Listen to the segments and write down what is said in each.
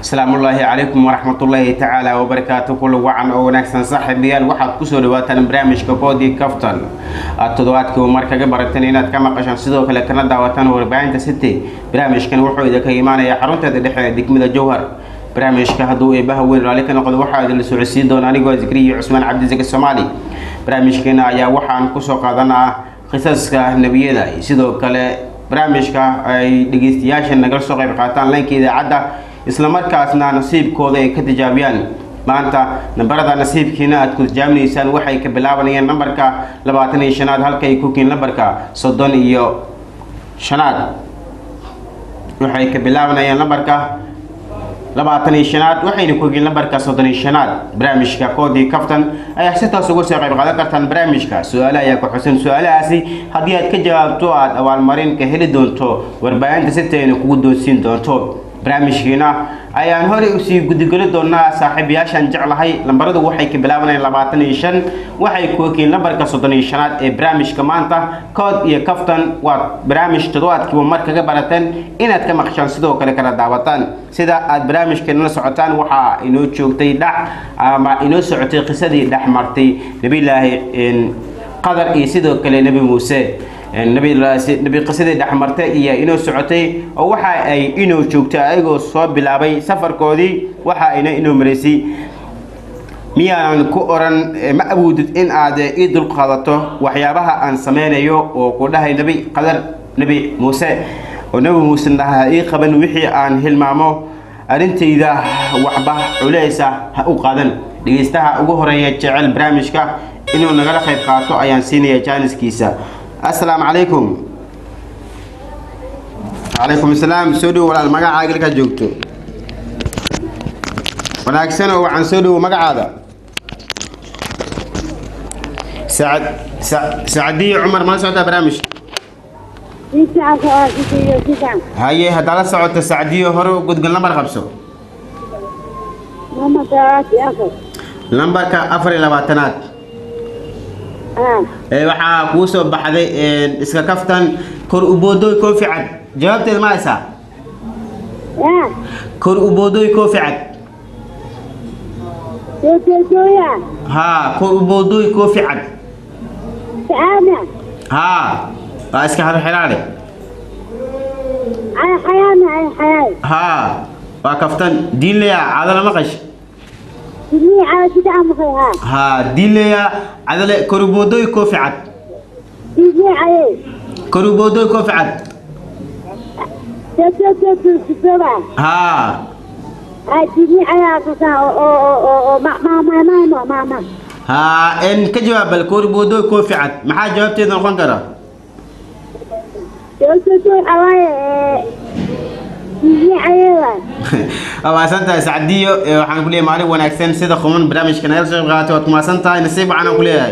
asalaamu ullaahi calaykum waraxmatullaahi tacaala wabarakaatu kula wacan oo wanaagsan saaxiibayaal waxaad kusoo dhawaataan barnaamijka boodi kaftan aad toddobaadkii mar kaga barateen inaad ka maqashaan sidoo kale kana daawataan warbaahinta city barnaamijkan wuxuu idinka imaanayaa xarunteeda dhexe ee degmada jowhar barnaamijka hadduu eebaha weyn raalli ka noqdo waxaa idinla socodsiin doona anigoo zikriya cusmaan cabdisaki soomaali barnaamijkeena ayaa waxaan kusoo qaadanaa qisaska nebiyada sidoo kale barnaamijka ay dhegeystayaasha nagala soo qayb qaataan laynka idaacadda islamarkaasna nasiibkooda ay ka tijaabiyaan maanta nambarada nasiibkiina aad ku tijaabinaysaan waxay ka bilaabanayaan nambarka labaatan iyo shanaad halka ay ku kiin nambarka soddon iyo shanaad waxay ka bilaabanayaan nambarka labaatan iyo shanaad waxayna ku yihiin lambarka soddon iyo shanaad barnaamijka koodii kaftan ayaa si toos uga soo qayb qaadan kartaan barnaamijka su-aale ayaa ku xusan su-aalahaasi haddii aad ka jawaabto aada abaalmarin ka heli doonto warbaahinta sitayna kugu doonsiin doonto barnaamijkiina ayaan horey usii gudigeli doonaa saaxiibayaashaan jeclahay lambaradu waxay ka bilaabanayaan labaatan iyo shan waxay ku ekiin lambarka soddon iyo shanaad ee barnaamijka maanta kood iyo kaftan waa barnaamij toddobaadkiiba mar kaga barateen inaad ka maqshaan sidoo kale kala daawataan sida aad barnaamijkeenala socotaan waxaa inoo joogtay dhac ama inoo socotay qisadii dhex martay nabilaahi qadar iyo sidoo kale nebi muuse nabi qisadii dhexmartay iyo inoo socotay oo waxa ay inoo joogtay ayagoo soo bilaabay safarkoodii waxa ayna inoo maraysay miyaanan ku oran ma awoodid in aad ii dulqaadato waxyaabaha aan sameynayo oo ku dhahay nebi qadar nebi muuse oo nebi muuse dhaha ii qaban wixii aan hilmaamo arrintayda waxba culeysa ha u qaadan dhegeystaha ugu horeeya jecel barnaamijka inuu nagala qayb qaato ayaan siinaya jaaniskiisa assalaamu calaykum calaykum asalaam soo dhowo walaal magacaaga halkaa joogto wanaagsan oo waxaan soo dhowo magacaada sacad sacadiyo cumar mala socotaa barnaamij haye haddaa la socota sacdiyo hore gudgal lambar qabso lambarka afar iyo labaatanaad waxaa kuu soo baxday iska kaftan kor uboodoy koofi cad jawaabteeda ma haysaa kor uboodoy koofi cad haa kor uboodoy koofi cad haa waa iska harxiraale haa waa kaftan diinleya cadala maqash haa dileya cadale koruboodoy koofi cad koruboodoy koofi cad haa haa n ka jawaab bal koruboodoy koofi cad maxaa jawaabteeda noqon kara maasan tahay sacdiyo waxaan ku leeyahay maalin wanaagsan sida quman barnaamijka nagala soo qaatay waad kumaasan tahay nasiib waxaan ku leeyahay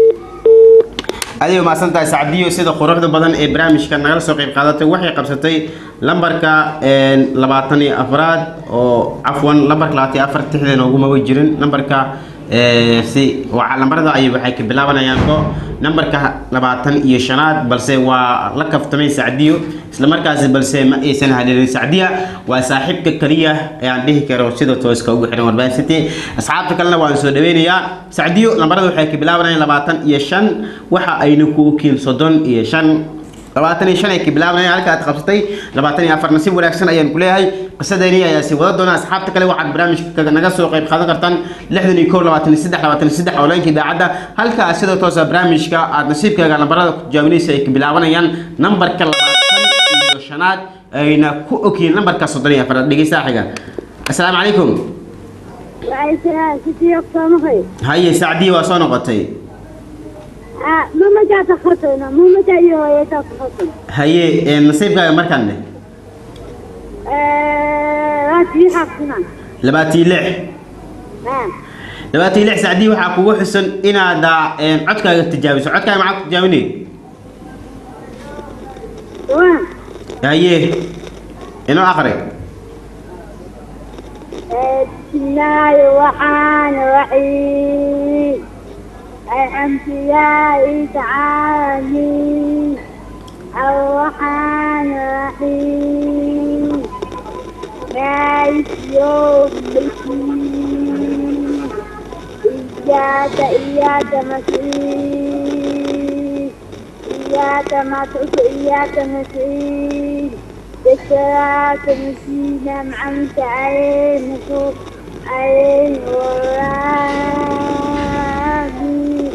adigo maasan tahay sacdiyo sida quruxda badan ee barnaamijka nagala soo qayb qaadatay waxay qabsatay lambarka labaatan iyo afraad oo cafwan lambarka labaatan iyo afar tixdeena ugumaba jirin lambarka si lambarada ay waxay ka bilaabanayaan ko nambarka labaatan iyo shanaad balse waa la kaftamay sacdiyo islamarkaasi balse ma aysan haleelin sacdiya waa saaxiibka kaliya ayaan dhihi karo sida tooska ugu xihan warbaahin city asxaabta kalena waan soo dhaweynayaa sacdiyo lambarada waxay ka bilaabanayaan labaatan iyo shan waxa ayna ku kiil soddon iyo shan labaatan iyo shan ay ka bilaabanayaan halka aad qabsatay labaatan iyo afar nasiib wanaagsan ayaan ku leeyahay qisadayni ayaa sii wada doona asxaabta kale waxaad barnaamijka naga soo qayb qaadan kartaan lixdan iyo kow labaatan iyo saddex labaatan iyo saddex oleenka idaacadda halka sidoo toosa barnaamijka aad nasiibkaaga lambarada ku tijaabinaysa ay ka bilaabanayaan nambarka labaatan iyo shanaad ayna ku ogyihiin nambarka soddon iyo afaraad dhegeystaha xiga assalaamu calaykum haye sacdiya waa soo noqotay haye nasiibkaaga markaanne labaatiyo lix labaatiyo lix sacdii waxaa kugu xusan inaad codkaaga tijaabiso codkaaga maxaa ku tijaabinay haye inoo aqri bismillaahi waxaan raxiim alxamdulilaahi tacaali الرحمن الرحيم مالك يوم الدين إياك إياك نستعين إياك نعبد إياك نستعين بالصراط المستقيم أنعمت عليهم عليهم والآمين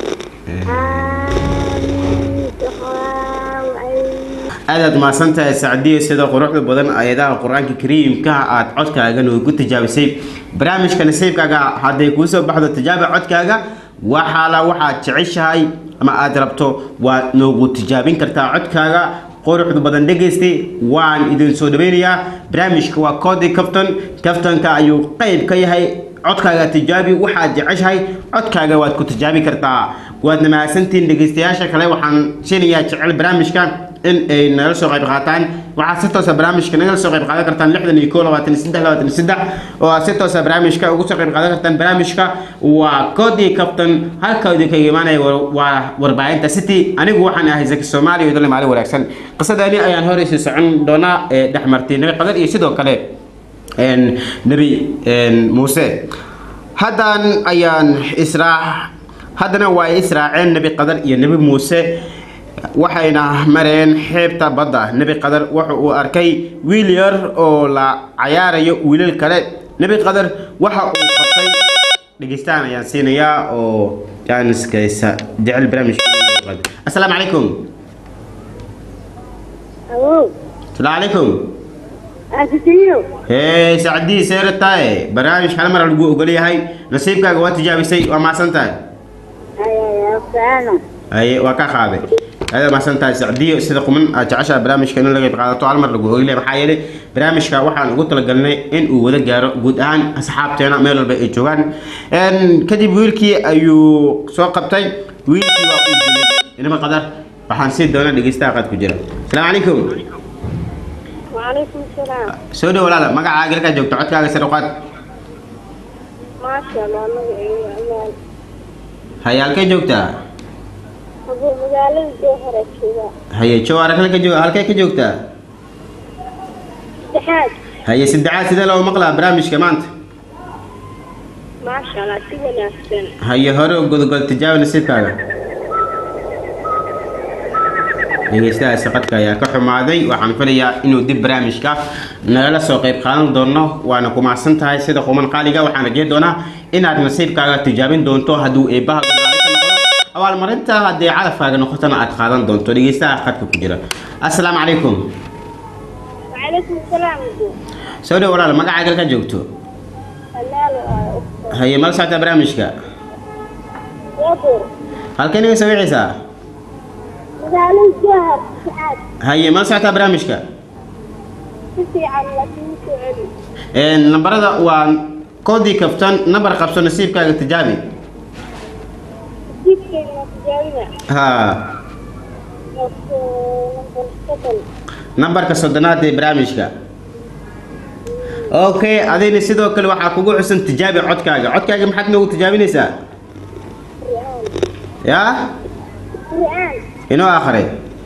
آمين سخاء aadaad mahadsantahay sacdiyo sida quruxda badan ayadaha qur-aanka kariimka aad codkaaga noogu tijaabisay barnaamijka nasiibkaaga hadday kuu soo baxdo tijaabi codkaaga waxaala waxaad jeceshahay ama aad rabto waad noogu tijaabin kartaa codkaaga quruxda badan dhegaystay waan idin soo dhaweynayaa barnaamijka waa koodi kaftan kaftanka ayuu qayb ka yahay codkaaga tijaabi waxaad jeceshahay codkaaga waad ku tijaabi kartaa waadna mahadsantihiin dhegaystayaasha kale waxaan siinayaa jecel barnaamijka in ay nagala soo qayb qaataan waxaad si toosa barnaamijka nagala soo qayb qaadan kartaan lixdan iyo koo labaatan iyo saddex labaatan iyo saddex oo aad si toosa barnaamijka ugu soo qayb qaadan kartaan barnaamijka waa koodii kabtan halka idinkaga imaanaya wa- waa warbaahinta city anigu waxaan ahay zaki soomaali iyo dole maalin wanaagsan qisadani ayaan horeysi socon doonaa ee dhex martay nabi qadar iyo sidoo kale een, nebi een, muuse haddan ayaan israac haddana waa ay israaceen nebi qadar iyo nebi muuse waxayna mareen xeebta badda nebi qadar wuxa uu arkay wiil yar oo la cayaarayo wiilal kale nebi qadar waxa uu qabtay dhegeystaan ayaan siinayaa oo jaaniskaysa jecel barnaamijka asalaamu calaykum أوه asalaamu calaykum أكتيو hee sacdii seera tahay barnaamij hal mar lagu ogol yahay nasiibkaaga waa tijaabisay waa mahadsan tahay أيوة فعلا aye waa ka qaaday aada mahadsan tahay sacdiyo sida quman aad jeceshaha barnaamijka in laga qayb qaadato hal mar lagu ogolyahay maxaa yeelay barnaamijka waxaan ugu talagalnay in uu wada gaaro guud ahaan asxaabteena meel walba ay joogaan Een, kadib wiilkii ayuu soo qabtay wiilkii waa uu dilay inama qadar waxaan sii doona dhegeystaha qaad ku jira asalaamu calaykum وعليكم السلام soo dhow walaala magacaaga halkaa joogto codkaaga sare u qaad ما شاء الله مقعي أمان haye halkay joogtaa أبو مقالة الجوهرة كذا haye jawaar halka joog halkay ka joogtaa اتحاد haye saddexaad sidee loo maqlaa barnaamijka maanta ما شاء الله سوى نفسنا haye hore u gudgol tijaabi nasiibkaaga dhegeystahaasi qadka ayaa ka xumaaday waxaan filayaa inuu dib barnaamijka nagala soo qayb qaadan doono waana ku mahadsan tahay sida quman qaaliga waxaan rajeyn doonaa inaad nasiibkaaga tijaabin doonto hadduu eebbaha gadaali ka noqdo abaalmarinta haddii calafkaaga noqotona aad qaadan doonto dhegeystaha qadka ku jira asalaamu calaykum وعليكم السلام أبو soo dhow walaal magacaaga halka joogto حلال وأخت haye mala socota barnaamijka يضر halkay naga soo wixaysaa مقالة الجوهر اتحاد haye mala socotaa barnaamijka تسي على لكن علي Een, nambarada waa koodii kaftan nambar qabso nasiibkaaga tijaabi جيب كلمة تجاوبنا ha نمبر سبل nambarka soddonaad ee barnaamijka okay adina sidoo kale waxaa kugu xusan tijaabi codkaaga codkaaga maxaad noogu tijaabinaysaa قرآن yaa قرآن inoo akhri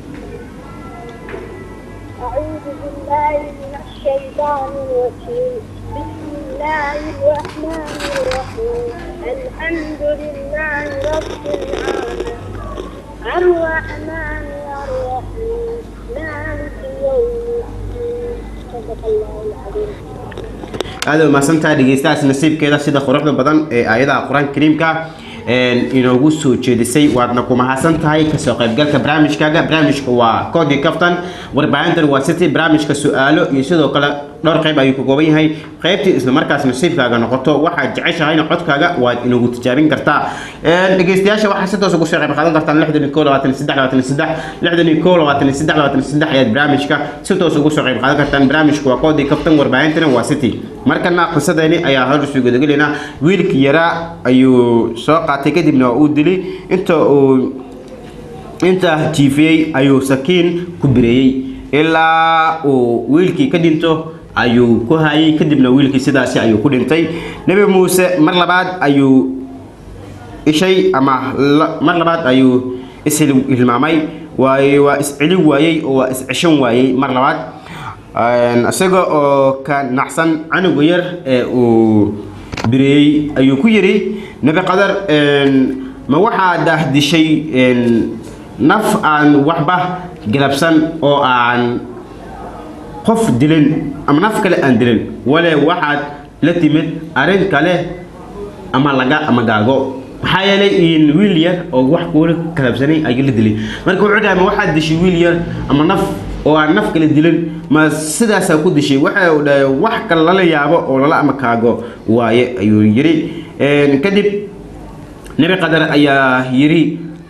أعوذ بالله من الشيطان الرجيم بسم الله الرحمن الرحيم الحمد لله رب العالمين الرحمن الرحيم مالك يوم الدين صدق الله العظيم aada u mahadsantahay dhegeystahaas nasiibkeeda sida quruxda badan ee aayadaha qur-aanka kariimka een, inoogu soo jeedisay waadna ku mahadsan tahay kasoo qaybgalka barnaamijkaaga barnaamijka waa koodii kaftan warbaahintan waa city barnaamijka su-aalo iyo sidoo kale dhowr qayb ayuu ka kooban yahay qaybtii isla markaas nasiibkaaga noqoto waxaad jeceshahayna codkaaga waad inagu tijaabin kartaa Een, dhegeystayaasha waxaa si toos ugu soo qayb qaadan kartaan lixdan iyo koo labaatan iyo saddex labaatan iyo saddex lixdan iyo koo labaatan iyo saddex labaatan iyo saddex ayaad barnaamijka si toos ugu soo qayb qaadan kartaan barnaamijka waa koodii kaftan warbaahintana waa city markana qisadeeni ayaa hor isu gudagelaynaa wiilkii yaraa ayuu soo qaatay kadibna waa uu dilay inta uu inta jiifiyey ayuu sakiin ku bireeyey ilaa uu wiilkii ka dhinto ayuu ku hayay kadibna wiilkii sidaasi ayuu ku dhintay nebi muuse mar labaad ayuu ishay ama la- mar labaad ayuu ishilmaamay waayo waa iscelin waayey oo waa isceshan waayey mar labaad isaga oo ka nacsan canuga yar ee uu bireeyey ayuu ku yidhi nebi qadar ma waxaa daahdishay naf aan waxba galabsan oo aan qof dilin ama naf kale aan dilin wale waxaad la timid arrin kale ama laga ama gaago maxaa yeelay in wiil yar oo wax kuula kalabsanay ayuu la dilay marka wuxuu dhahay ma waxaad dishay wiil yar ama naf oo aan naf kale dilin ma sidaasaa ku dishay waxa uu dhahay wax kale lala yaabo oo lala ama kaago waaye ayuu yidhi kadib nebi qadar ayaa yidhi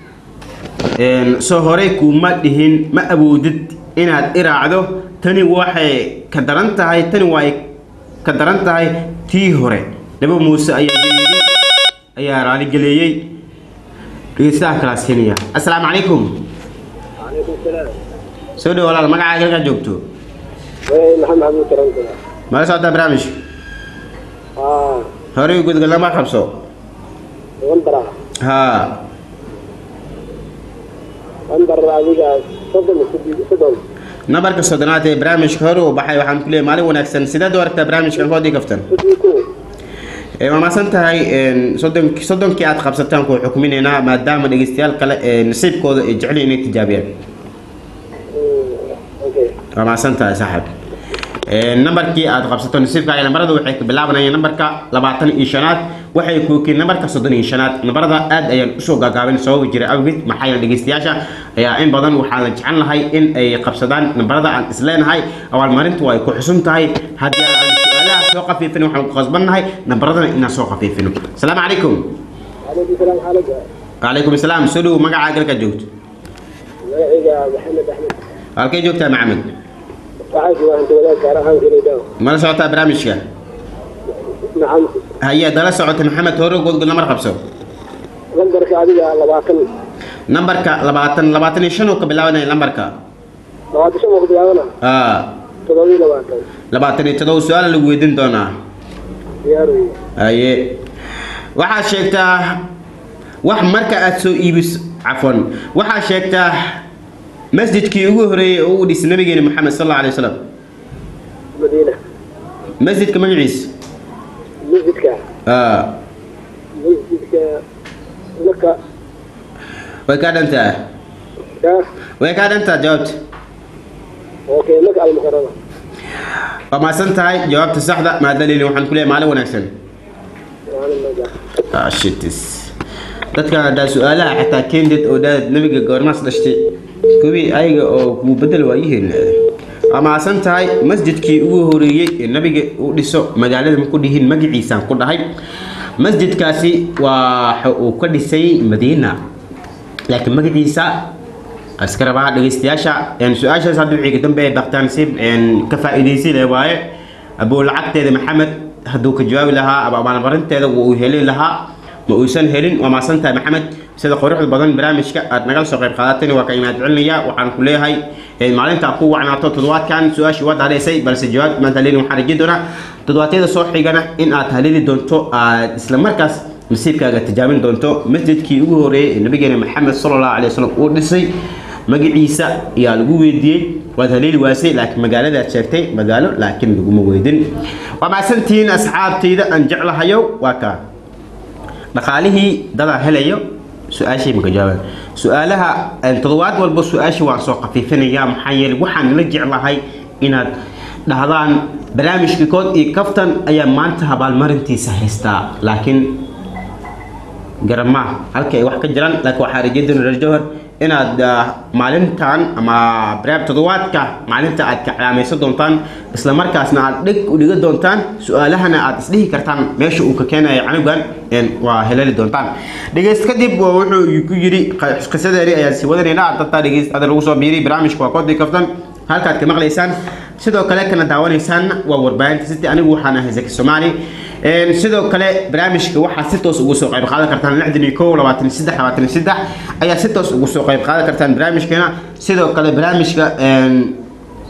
soo horey kuuma dhihin ma awoodid inaad iraacdo tani waxay ka daran tahay tani way ka daran tahay tii hore nabi muuse ayaa yidhi ayaa raaligeleeyey dhegeystaha kalaas kenya assalaamu calaykum calaykum salaam soo dhow walaal magacaaga halkaa joogto maxamed xamuud tarankada mala socotaa barnaamijka haa horey gudgal lama qabso wandara haa wandar adiga soddon sodon soddon nambarka soddonaad ee barnaamijka hore uu baxay waxaan ku leeyahay maalin wanaagsan sideed u aragtaa barnaamijkan hoodii kaftan soddon ko Ee, waa mahadsan tahay een, soddon- soddonkii aad qabsataan ku xukuminaynaa maadaama dhegeystayaal kale ee nasiibkooda ay jecel yihiin inay tijaabiyaan okay waa mahadsan tahay saaxib Ee, nambarkii aad qabsato nasiibkaaga nambarada waxay ka bilaabanayaan nambarka labaatan iyo shanaad waxay kookiin nambarka soddon iyo shanaad nambarada aad ayaan usoo gaagaabin sababi jira awgeed maxaa yeele dhegeystayaasha ayaa in badan waxaa la jecel lahay in ay qabsadaan nambarada aan isleenahay abaalmarintu ay ku xusun tahay haddii aan su-aalaha soo qafiifin waxaan ku qasbannahay nambaradana inaan soo qafiifino asalaamu calaykum calaykum salaam xaalada وعليكم السلام سلو مقع عقلك جوجت magaciga maxamed axmed halkay joogtaa maxamed waxaa jooga inta wadaad gaar ahaan kelidaa mala socotaa barnaamijka nacam haya dala socota maxamed hore godgod nambar qabso lambarka adiga labaatan nambarka labaatan labaatan iyo shan oo ka bilaabanaya nambarka labaatan shan waa ku bilaabana aa toddoba iyo labaatan labaatan iyo todoba su-aal lagu weydiin doonaa diyaar wey haye waxaad sheegtaa wax marka aad soo iibis cafwan waxaad sheegtaa masjidkii ugu horeeyey oo uu dhisay nabigeena maxamed sal alla alay wasalam madiina masjidka magaciisa masjidka aa masjidka maka way kaa dhantaa ka way kaa dhantaa jawaabta okay maka almukarama waa mahadsan tahay jawaabta saxda maadalili waxaan ku leeyahay maalin wanaagsan waana maka Ah, shitis dadkan haddaa su-aalaha xataa kended oo dhaad nabiga goormaas dhashtay kuwii ayaga oo kuu bedel waayihiin waa mahadsan tahay masjidkii ugu horeeyey ee nabiga u dhiso magaalada ma ku dhihin magaciisaan ku dhahay masjidkaasi waxa uu ka dhisay madiina laakiin magaciisa iska rabaa dhegeystayaasha een, su-aashaas hadda wixii ka dambeeya baktaansiib ka faa'iidaysi leh waaye abuu lacagteeda maxamed hadduu ka jawaabi lahaa ama abaalmarinteeda wuu heli lahaa ma uusan helin waa maasan tahay maxamed sida quruxda badan barnaamijka aad nagala soo qayb qaadatayna waa ka imaad celinaya waxaan ku leeyahay een, maalinta ku wacnaato toddobaadkan su-aashii waad haleysay balse jawaab maanta leelin waxaan rajin doonaa toddobaadyada soo xigana in aad haleeli doonto aad isla markaas nasiibkaaga tijaabin doonto masjidkii ugu horeeyey ee nabigeena maxamed sala allahu alay wasalam uu dhisay magaciisa ayaa lagu weydiiyey waad haleeli waasay laakiin magaaladaad sheegtay magaalo laakiin laguma weydin waa macsantihiin asxaabtayda aan jeclahayo waa kaa dhaqaalihii dadaa helayo su-aashii maka jawaabaan su-aalaha een, toddobaad walba su-aashii waan soo khafiifinayaa maxaa yeelay waxaan la jeclahay inaad dhahdaan barnaamijka kood iyo kaftan ayaa maanta abaalmarintiisa haystaa laakiin garama halka ay wax ka jiraan laakiin waxaa rajeedin reer jowhar inaad ah, maalintan ama baraab toddobaadka maalinta aad ka calaamaysan doontaan isla markaasna aad dhig u dhiga doontaan su-aalahana aad isdhihi kartaan meesha uu ka keenayo canugan een, waa helali doontaan dhegeyst kadib waa wuxuu ku yidhi qa- qisadeeni ayaan sii wadanaynaa dadtaa dhegeyst ada lagu soo biiriy barnaamijka waa koodii kaftan halkaad ka maqlaysaan sidoo kale kana daawanaysaan waa warbaahinta city anigu waxaan ahay zaki soomaali Een, sidoo kale barnaamijka waxaa si toos ugu soo qayb qaadan kartaan lixdan iyo kow labaatan iyo saddex labaatan iyo saddex ayaa si toos ugu soo qayb qaadan kartaan barnaamijkeena sidoo kale barnaamijka een,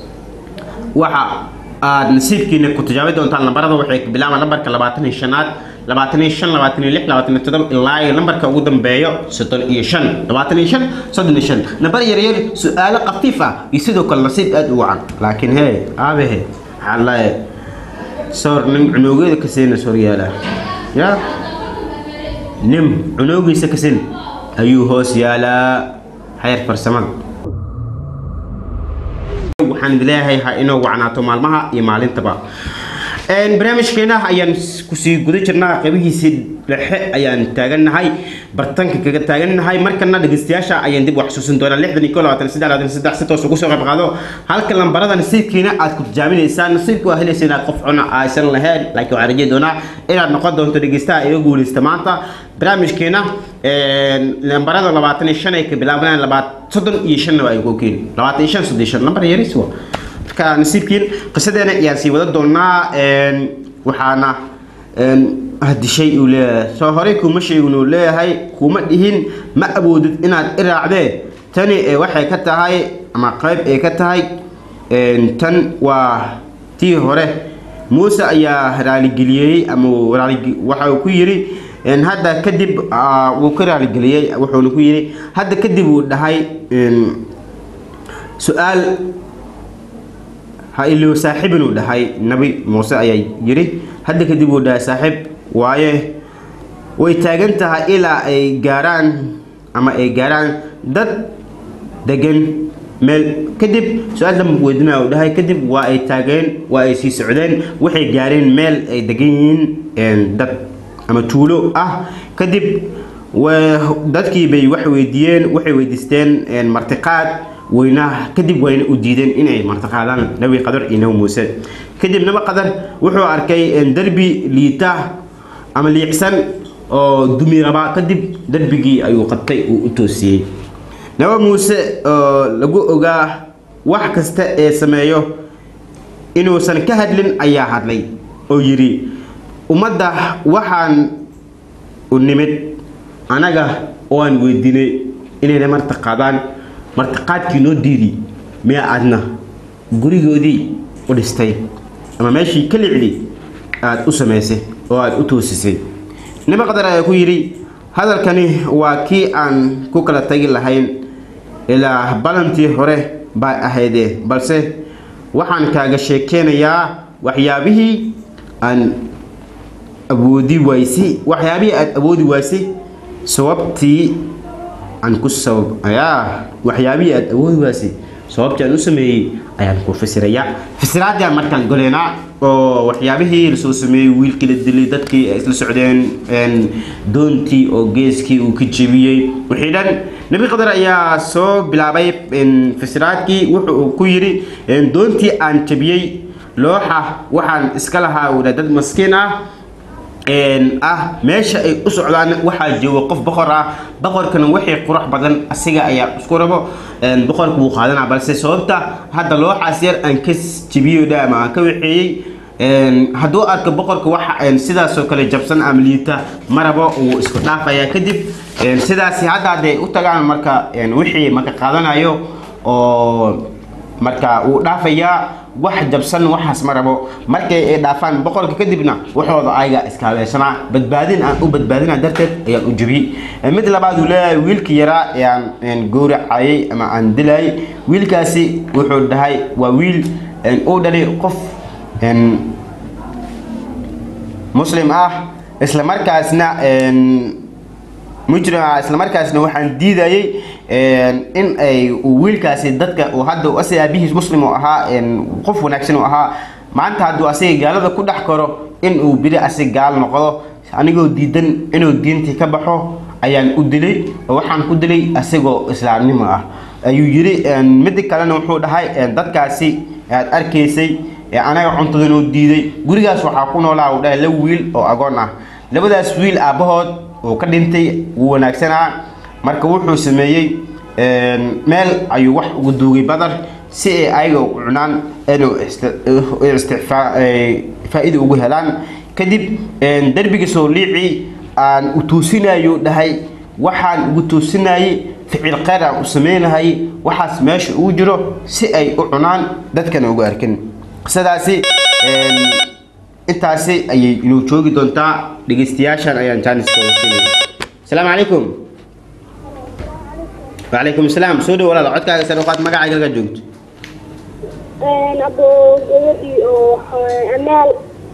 waxa aad nasiibkiina ku tijaabi doontaan lambarada waxay ka bilaabaan lambarka labaatan iyo shanaad labaatan iyo shan labaatan iyo lix labaatan iyo toddoba ilaa iyo lambarka ugu dambeeyo soddon iyo shan labaatan iyo shan soddon iyo shan nambar yaryar su-aalo khafiif ah iyo sidoo kale nasiib aada u wacan laakiin hee aabahe maxaa lae sawir nin cunoogeeda ka siina soryaala ya nin cunoogiisa ka sin ayuu hoos yaalaa xeer farsamada waxaan leeyahay ha inoo wacnaato maalmaha iyo maalintaba barnaamijkeena ayaan kusii guda jirnaa qaybihiisii dhexe ayaan taagannahay bartanka kaga taagannahay markana dhegeystayaasha ayaan dib wax xusuusin doonaa lixdan iyo ko labaatan saddex labaatan saddex si toos ugu soo qayb qaado halka lambarada nasiibkiina aad ku tijaaminaysaa nasiibka waa helaysa inaad qof cuna aysan lahayn laakiin waxaan rajay doonaa inaad noqon doonto dhegeystaha iga guuleysta maanta barnaamijkeena lambarada labaatan iyo shan ay ka bilaabanayaan labaat soddon iyo shanna waa ay ku keeni labaatan iyo shan soddon iyo shan lambar yaris waa marka nasiibkiin qisadeena ayaan sii wada doonaa waxaana hadishay uu leeyahay soo horey kuma sheegin uu leeyahay kuma dhihin ma awoodid inaad iraacdee tani waxay ka tahay ama qayb ay ka tahay tan waa tii hore muuse ayaa raaligeliyey ama waxa uu ku yidhi hadda kadib wuu ka raaligeliyey wuxuuna ku yidhi hadda kadib uu dhahay su-aal ha ilo saaxiibin uu dhahay nabi muuse ayaa yidhi hadda kadib uu dhahay saaxiib waaye way taagan tahay ilaa ay gaaraan ama ay gaaraan dad degan meel kadib su-aal damba weydinaa uu dhahay kadib waa ay taageen waa ay sii socdeen waxay gaareen meel ay degan yihiin dad ama tuulo ah kadib dadkii bay wax weydiiyeen waxay weydiisteen martiqaad weynaha kadib wayna u diideen inay martiqaadaan nabi qadar iyo nabi muuse kadib nabi qadar wuxuu arkay derbi liita ama liicsan oo dumi rabaa kadib derbigii ayuu qabtay uu u toosiyey nabi muuse oo lagu ogaa wax kasta ee sameeyo inuusan ka hadlin ayaa hadlay oo yidhi ummadda waxaan u nimid anaga oo aan weydiinay inayna martiqaadaan martiqaadkii noo diidi miya aadna gurigoodii u dhistay ama meeshii ka licdi aada u samaysay oo aada u toosisay nabi qadar ayaa ku yidhi hadalkani waa kii aan ku kala tagi lahayn ilaa balantii hore baa ahaydee balse waxaan kaaga sheekeynayaa waxyaabihii aan awoodi waysay waxyaabihii aada awoodi waysay sababtii aan ku sabab ayaa waxyaabihii aada awoodi waysay sababtii aan u sameeyey ayaan ku fasirayaa fasiraadaan markaan goleynaa oo waxyaabihii lasoo sameeyey wiilkii la dilay dadkii ay isla socdeen doontii oo geeskii uu ka jebiyey wixii dhan nabi qadar ayaa soo bilaabay fasiraadkii wuxu uu ku yidhi doontii aan jebiyey looxa waxaan iska lahaa udha dad maskiin ah ah meesha ay u socdaan waxaa jooga qof boqor ah boqorkana wixii qurux badan asiga ayaa isku rabo boqorka wuu qaadanaa balse sababta hadda looxaas yar aan ka jibiyo dha ama aan ka waxeeyey hadduu arko boqorka waxa sidaasoo kale jabsan ama liita marabo wuu isku dhaafayaa kadib sidaasi hadda hadday u tagaan marka wixii maka qaadanayo oo marka wuu dhaafayaa wax jabsan waxaas ma rabo markay ay dhaafaan boqolka kadibna waxooda ayaga iskaabeysana badbaadin aan u badbaadina darteed ayaan u jebiyey mid labaad uu leeyahay wiilkii yaraa ee aan gowracayay ama aan dilayay wiilkaasi wuxuu dhahay waa wiil uu dhalay qof muslim ah isla markaasna mujrim ah isla markaasna waxaan diidayay in ay uu wiilkaasi dadka uu hadda asiga aabihiis muslim uu ahaa qof wanaagsan uu ahaa maanta hadduu asiga gaalada ku dhex karo in uu bili asiga gaal noqdo anigoo diidan inuu diintii ka baxo ayaan u dilay oo waxaan ku dilay asigoo islaamnimo ah ayuu yidhi midi kalena wuxuu dhahay dadkaasi aad arkaysay anaga cuntadan uu diiday gurigaas waxaa ku noolaa uu dhahay laba wiil oo agoon ah labadaas wiil aabbahood uu ka dhintay wuu wanaagsanaa marka wuxuu sameeyey meel ayuu wax ugu duugay badar si ay ayaga u cunaan inuu faa-ida ugu helaan kadib derbiga soo liicii aan u tuusinayo dhahay waxaan ugu tuusinayay ficil kheyr aan u sameynahayay waxaas meesha ugu jiro si ay u cunaan dadkana ugu arkin qisadaasi intaasi ayay inuu joogi doontaa dhegeystayaashan ayaan jaaniskooda siinaya asalaamu calaykum wacalaykum asalaam soo dhow walaal codkaaga sare uqaad magacaaga laga joogto abo gabadhii oo amaal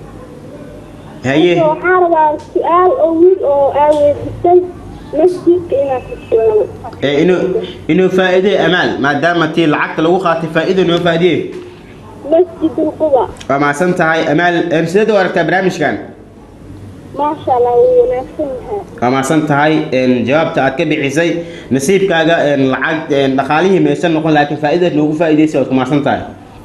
haye waxaa rabaa su-aal oo wiil oo aa weydisay masjidka inaad kusugan ee inuu inuu faa'iideyo amaal maadaama tii lacagta lagu qaatay faa'iido inoo faa'iideyo masjid ulquba waa mahadsan tahay amaal een, sideed u aragtaa barnaamijkan maasha allah wuu wanaagsan yahay waa mahadsan tahay een, jawaabta aad ka bixisay nasiibkaaga een, lacag een, dhaqaalihii maysan noqon laakiin faa'iidaad noogu faa'iideysay waad ku mahadsan tahay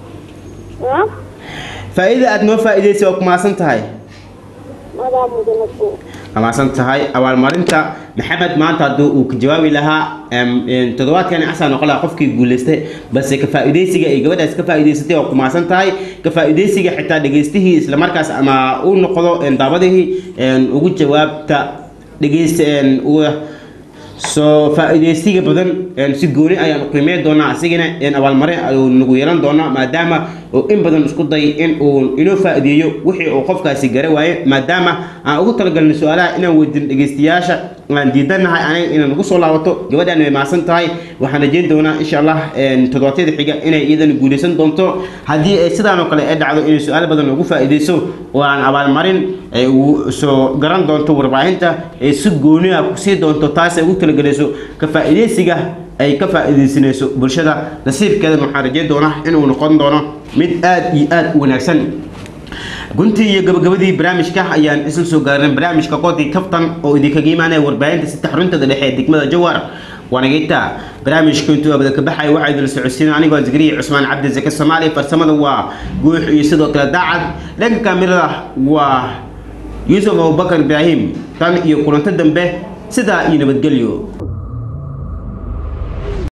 ah faa'iida aad noo faa'iideysay waad ku mahadsan tahay madaa mudanabo waa mahadsan tahay abaalmarinta maxamed maanta hadduu uu ka jawaabi lahaa em, een, toddobaadkan asaa noqon lahaa qofkii guuleystay balse ka faa'iideysiga ay gabadhaas ka faa'iideysatay waa ku mahadsan tahay ka faa'iideysiga xitaa dhegeystihii islamarkaas ama uu noqdo een, daabadihii een, ugu jawaabta dhegeysta een, uga soo faa'iideysiga badan een, si gooni ayaan u qiimeyn doonaa asigana een, abaalmarin ayuu nagu yeelan doonaa maadaama uu in badan isku day in uu inoo faa'iideeyo wixii uu qofkaasi gara waaye maadaama aan ugu talagalnay su-aalaha inaan weydiin dhegeystayaasha aan diidanahay aniga inaan ugu soo laabato gabadhaan way mahadsan tahay waxaan rajeyn doonaa insha allah een, toddobaadyada xiga inay iyadana guuleysan doonto haddii ay sidaan oo kale ay dhacdo inay su-aal badan ugu faa'iideyso oo aan abaalmarin ay ugu soo garan doonto warbaahinta ay si gooni ah kusii doonto taas ay ugu talagelayso ka faa'iideysiga ay ka faa'iideysanayso bulshada nasiibkeedan waxaan rajeyn doonaa inuu noqon doono mid aad iyo aad u wanaagsan guntii iyo gabagabadii barnaamijka ayaan isla soo gaarnay barnaamijka qoodii kaftan oo idinkaga imaanaya warbaahinta saddex runtada dhexe ee degmada jawar waanageyta barnaamijka intuu abada ka baxay waxaa idin socodsiina anigoo zikriya cusmaan cabdi zake soomaaliya farsamada waa guux iyo sidoo kale daacad dhanka kaamirada waa yuusuf abubakar ibraahim tan iyo kulanto dambe sidaa iyo nabadgelyo